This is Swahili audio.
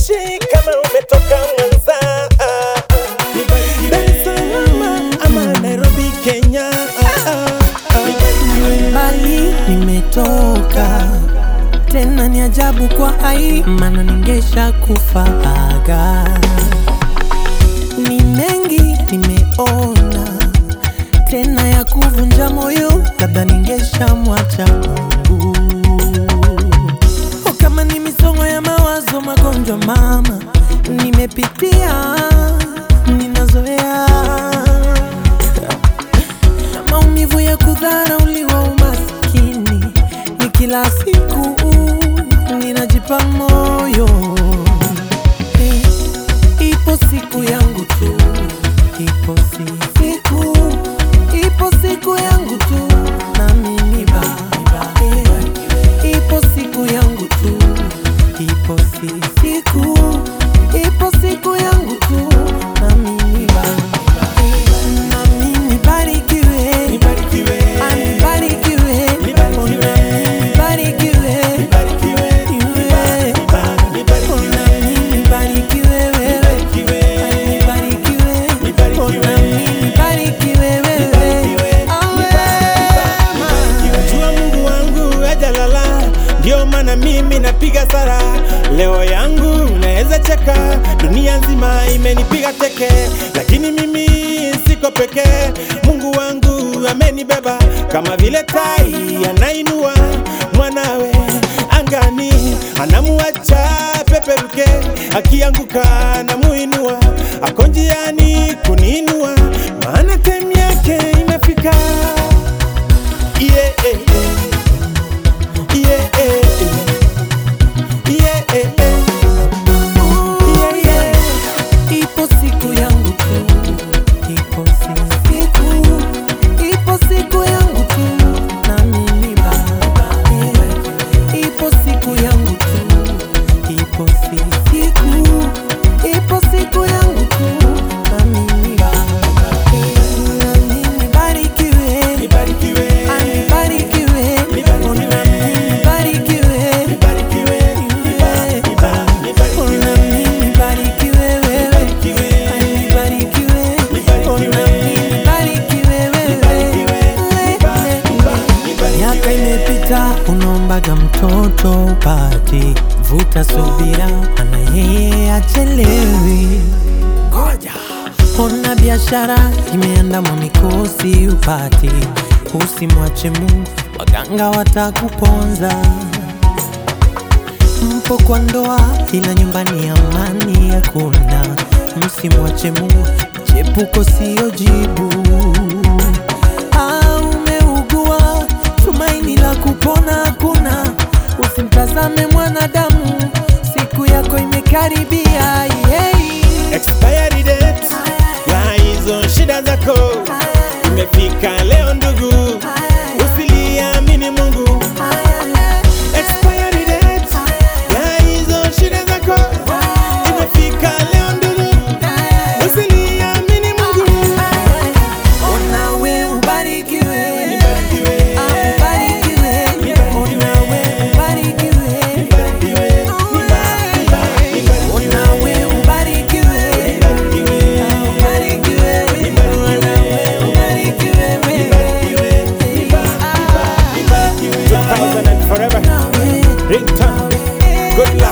haijalishi kama umetoka Mwanza, Dar es Salaam ama Nairobi, Kenya. mbali nimetoka tena, ni ajabu kwa ai, maana ningesha kufaga. Ni mengi nimeona tena ya kuvunja moyo, labda ningesha mwacha Mungu. O, kama ni misongo ya mawazo, magonjwa mama nimepitia, ninazoea na maumivu ya kudharauliwa, umaskini ni kila siku, ninajipa moyo Eh, ipo siku yangu tu, ipo si- siku, ipo siku yangu tu, nami ni baba. Eh, ipo siku yangu tu, ipo si- siku, ipo siku yangu tu, nami ni baba. Eh, nami nibarikiwe, Nibarikiwe, anibarikiwe, Nibarikiwe. nami nibarikiwe, nibarikiwe, iwe. nibarikiwe, Nami nibarikiwe wewe, nibarikiwe, anibarikiwe, Nibarikiwe. nami nibarikiwe wewe. Awe. Jua Mungu wangu hajalala, ndio maana mimi napiga sara. Leo yangu naweza cheka, dunia nzima imenipiga teke, lakini mimi siko pekee. Mungu wangu amenibeba kama vile tai anainua mwanawe angani, anamuacha peperuke, akianguka anamuinua, ako njiani kuniinua, maana time yake imefika. Yeah, eh, eh. Yeah, eh, eh. Yeah, eh, eh. Ooh, yeah. Ipo siku yangu tu, ipo si- siku, ipo siku yangu tu, nami ni baba. Yeah. Ipo siku yangu tu, ipo si- siku, ipo siku yangu tu, nami ni baba. Yeah. Nami nibarikiwe, Nibarikiwe, anibarikiwe, Nibarikiwe. nami nibarikiwe. nibarikiwe, niba- niba- nibarikiwe, Nami nibarikiwe wewe, Nibarikiwe. anibarikiwe, Nibarikiwe. nami nibarikiwe Nibarikiwe. wewe. niba- niba- nibarikiwe. Miaka imepita, unaombaga mtoto upati, vuta subira, ana yeye achelewi. Ngoja ona biashara imeandamwa mikosi upati, usimwache Mungu, waganga watakuponza mpo kwa ndoa ila nyumbani amani hakuna. Msimwache Mungu, chepuko siyo jibu. Ah, umeugua, tumaini la kupona hakuna. Usimtazame mwanadamu, siku yako imekaribia. Yeah. Expiry date ya hizo shida zako imefika leo ndugu, usiliamini Mungu. Expiry date ya hizo shida zako imefika leo ndugu, usiliamini Mungu. Onawe ubarikiwe, Nibarikiwe, Ah, ubarikiwe, onawe ubarikiwe. nibarikiwe, niba- niba- nibarikiwe, Onawe ubarikiwe, nibarikiwe, Ah, ubarikiwe, onawe ubarikiwe wewe. nibarikiwe, niba- niba- nibarikiwe. 2000 and forever. Nawe, Ringtone. nawe, Good luck.